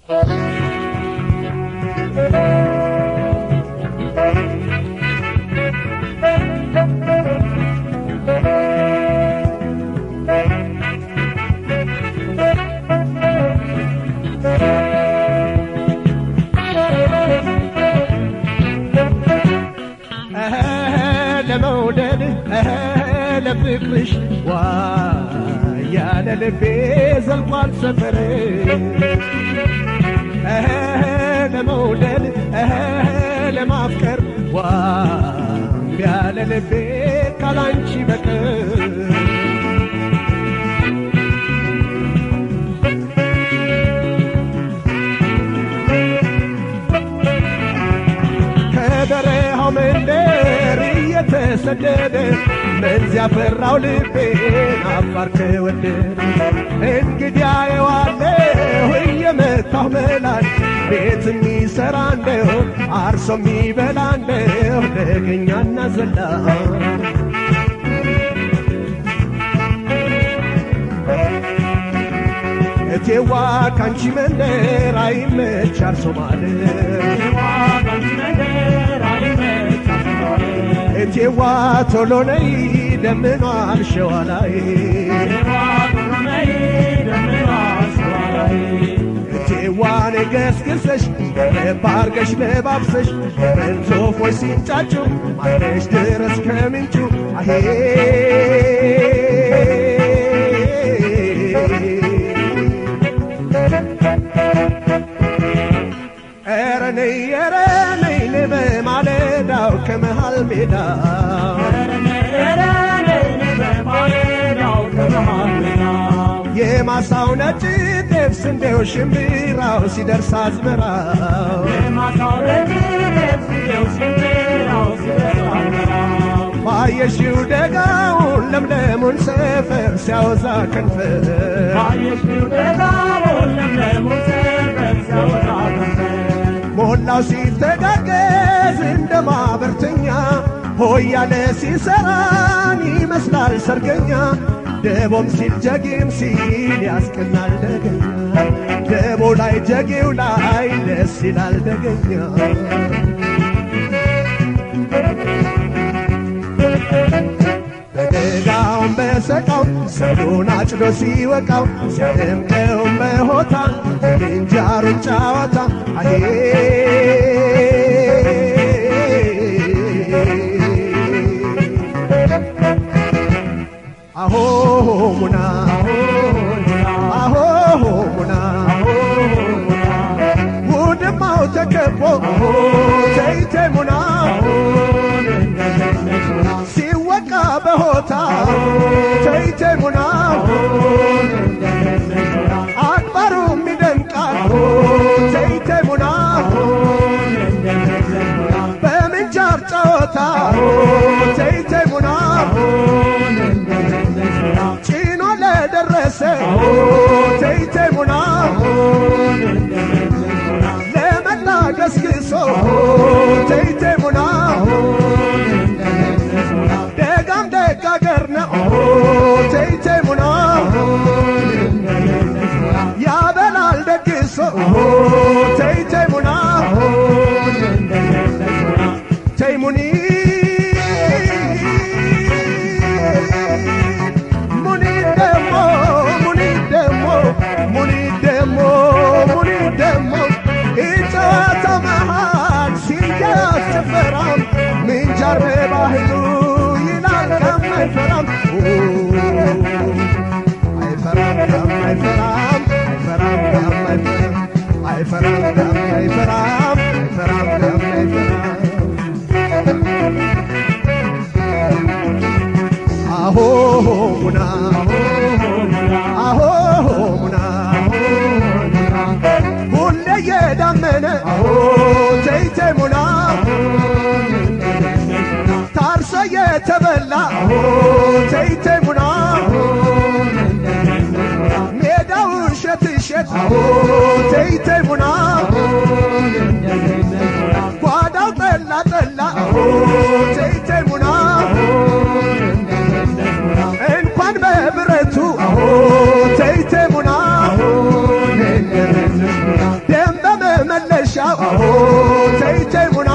ለመውደድ ለፍቅርሽ ዋ ያለ ልቤ ዘልቋል ሰፈር ለመውደድ ለማፍቀር ዋ ያለ ልቤ ካላንቺ በቀር ከበረሃው መንደር እየተሰደደ መንዝ ያፈራው ልቤን አፋር ከወደደ እንግዲያ የዋለሁ እየመታሁ መላል ቤት የሚሰራ እንደው አርሶ የሚበላ እንደው ደገኛና ዘላ እቴዋ ካንቺ መንደር አይመች አርሶ ማደር እቴዋ ቶሎ ነይ ደምኗል ሸዋ ላይ እቴዋን ገስግሰሽ ባርገሽ ለባብሰሽ መንዞፎች ሲንጫጩ ማለሽ ድረስ ከምንጩ አሄ ኧረ ነይ ኧረ ነይ ነይ በማለዳው ከመሃል ሜዳ የማሳው ነጭ ጤፍ ስንዴው ሽምብራው ሲደርስ አዝመራው ባየሽው ደጋውን ለምለሙን ሰፈር ሲያወዛ ከንፈር ሞላው ሲተጋገዝ እንደ ማበርተኛ ሆያለ ሲሰራን ይመስላል ሰርገኛ ደቦም ሲል ጀጌም ሲል ያስቀናል ደገኛ ደቦ ላይ ጀጌው ላይ ደስ ይላል ደገኛ በደጋውም በሰቃው ሰሉን አጭዶ ሲወቃው ሲያደምቀውም በሆታ ምንጃሩን ጨዋታ አሄ አሆ ሙና አሆ ሙና ውድማው ተከቦ ተይቴ ሙና ሲወቃ በሆታ ተይቴ ሙና አክባሩም ይደንቃል ተይቴ ሙና በምንጃር ጨዋታ ተይቴ ሙና ጭኖ ለደረሰ ተይቴ ሙና ለመላ ገስግሶ ተይቴ ሙና ደጋም ደግ አገር ነው ተይቴ ሙና ያበላል ደግሶ ተይቴ ሙና ተይሙኒ ሙኒ ደሞ ሙኒ ደሞ ሙኒ ደሞ ሙኒ ደሞ ኢጨዋታ መሃል ሲያዝ ጭፈራም ምንጃር በባህሉ ይላል ከም አይፈራም አይፈራም ከም አይፈራም አይፈራም ከም አይፈራም አይፈራም ከም አይፈራም አይፈራም ከም አይፈራም አሆ ሙና አሆ ሙና ሁሌ የዳመነ ተይቴ ሙና ታርሶ የተበላ ተይቴ ሙና ሜዳው እሸት እሸት ተይቴ ሙና ጓዳው ጠላ ጠላ ተይቴ ሙና እንኳን በብረቱ ተይቴ ሙና አሆ ተይ ተይ ሙና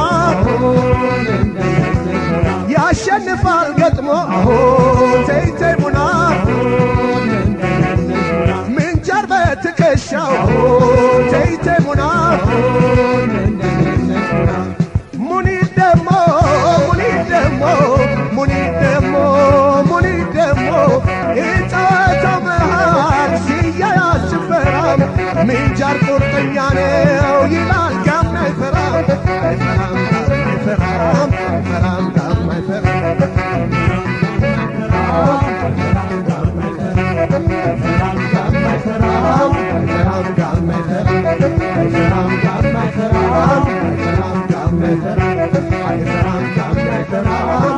ያሸንፋል ገጥሞ አሆ ተይ ተይ ሙና ምንጃር በትከሻው አሆ ተይ ተይ ሙና ሙኒት ደሞ ሙኒት ደሞ ሙኒት ደሞ ሙኒት ደሞ የጨዋታው መሃል ሲያያዝ ጭፈራም ምንጃር ቁርጠኛ ነው ይላል ጋም አይፈራም አይፈራም አይፈራም አይፈራም ጋም አይፈራም አይፈራም ጋም አይፈራም አይፈራም ጋም አይፈራም አይፈራም ጋም አይፈራም አይፈራም ጋም አይፈራም